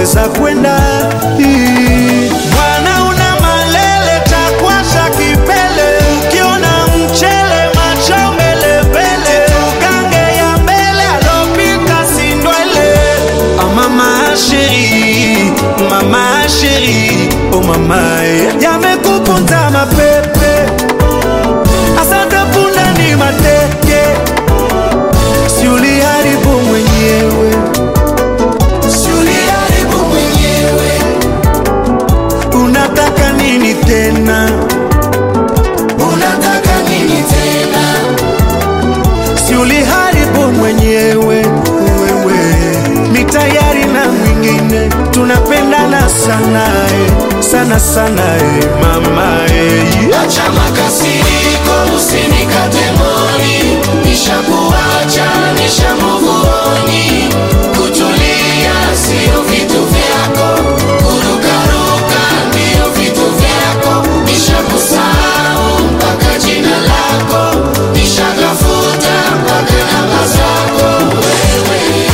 unaweza kwenda Ii. Bwana una malele takwasha kipele ukiona mchele macho mbele mbele tugange ya mbele alopika sindwele oh mama sheri mama sheri oh mama yamekupunza mapepe asante punda ni mateke si uliharibu mwenyewe Si uliharibu mwenyewe, unataka nini tena unataka nini tena? si uliharibu mwenyewe wewe ni tayari na mwingine tunapendana sana eh, sana sana eh, mama eh. Acha makasiriko, usinikate moni, nishakuacha, nishamuvuoni. Kutulia sio vitu vyako, kurukaruka ndio vitu vyako. Nishakusahau mpaka jina lako, nishagafuta mpaka namba zako. Wewe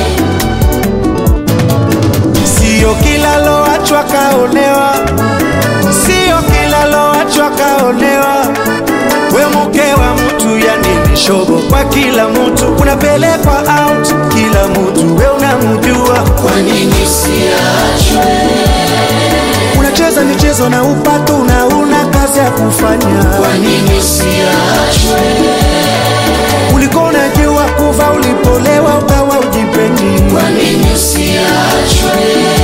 Sio kila loachwa kaonewa, sio kila loachwa kaonewa. We mke wa mtu, yani ni shobo kwa kila mtu, unapelekwa out kila mtu, we unamjua. kwa nini siachwe? Unacheza michezo na upato na una kazi ya kufanya. Kwa nini siachwe? Ulikuwa unajua kuva, ulipolewa ukawa ujipendi. Kwa nini siachwe?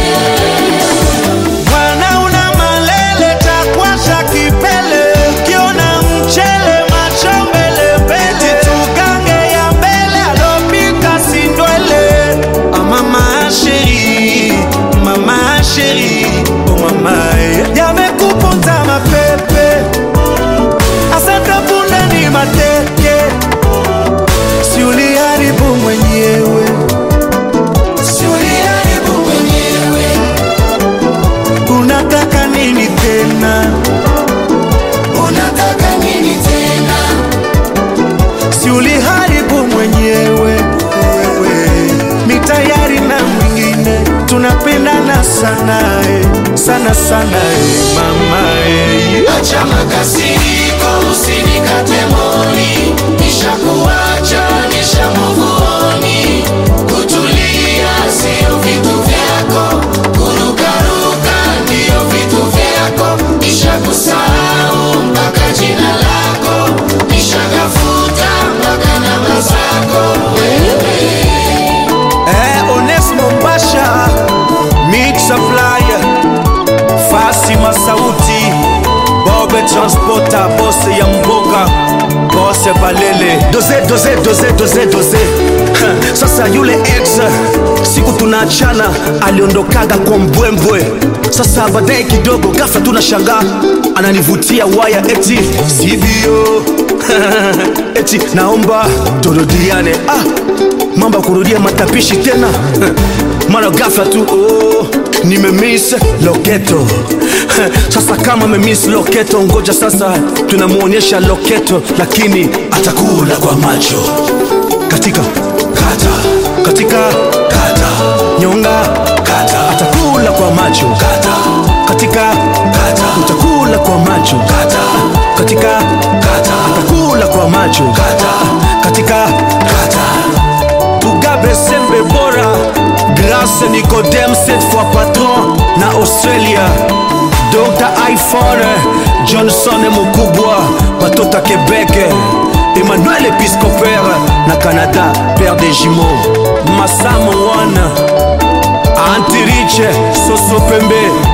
Bwana una malele takwasha kipele ukiona mchele macho mbele mbele tugange ya mbele alopika sindwele ah, mama sheri mama sheri oh mama eh. yamekuponza mapepe asante punda ni mateke si uliharibu mwenyewe Si uliharibu mwenyewe, unataka nini tena unataka nini tena? si uliharibu mwenyewe wewe ni tayari na mwingine tunapendana sana eh, sana sana eh, mama eh. Acha makasiriko, usinikate moni, nishakuacha, nishamuvuoni. Kutulia sio vitu vyako, kurukaruka ndio vitu vyako. Nishakusahau mpaka jina lako, nishagafuta mpaka namba zako. Wewe Eh, Onesmo Mbasha Mixa Flyer Fasi Masauti Bobe Transporter Bose ya Mboga Bose Balele Doze doze doze doze doze Ha, Sasa yule ex siku tunaachana aliondokaga kwa mbwembwe sasa baadaye kidogo ghafla tunashangaa ananivutia waya eti sivyo eti naomba turudiane ah, mambo ya kurudia matapishi tena mara ghafla tu oh, nimemiss loketo sasa kama memiss loketo ngoja sasa tunamwonyesha loketo lakini atakula kwa macho katika kata katika kata nyonga kata atakula kwa macho kata katika kata utakula kwa macho kata katika kata atakula kwa macho kata katika kata Mugabe Sembe Bora Grâce Nicodème cette fois patron na Australia Dr. iPhone Johnson Mukubwa Batota Québec Emmanuel Episcopère na Canada Père des jumeaux Massam One Antirich Soso Pembe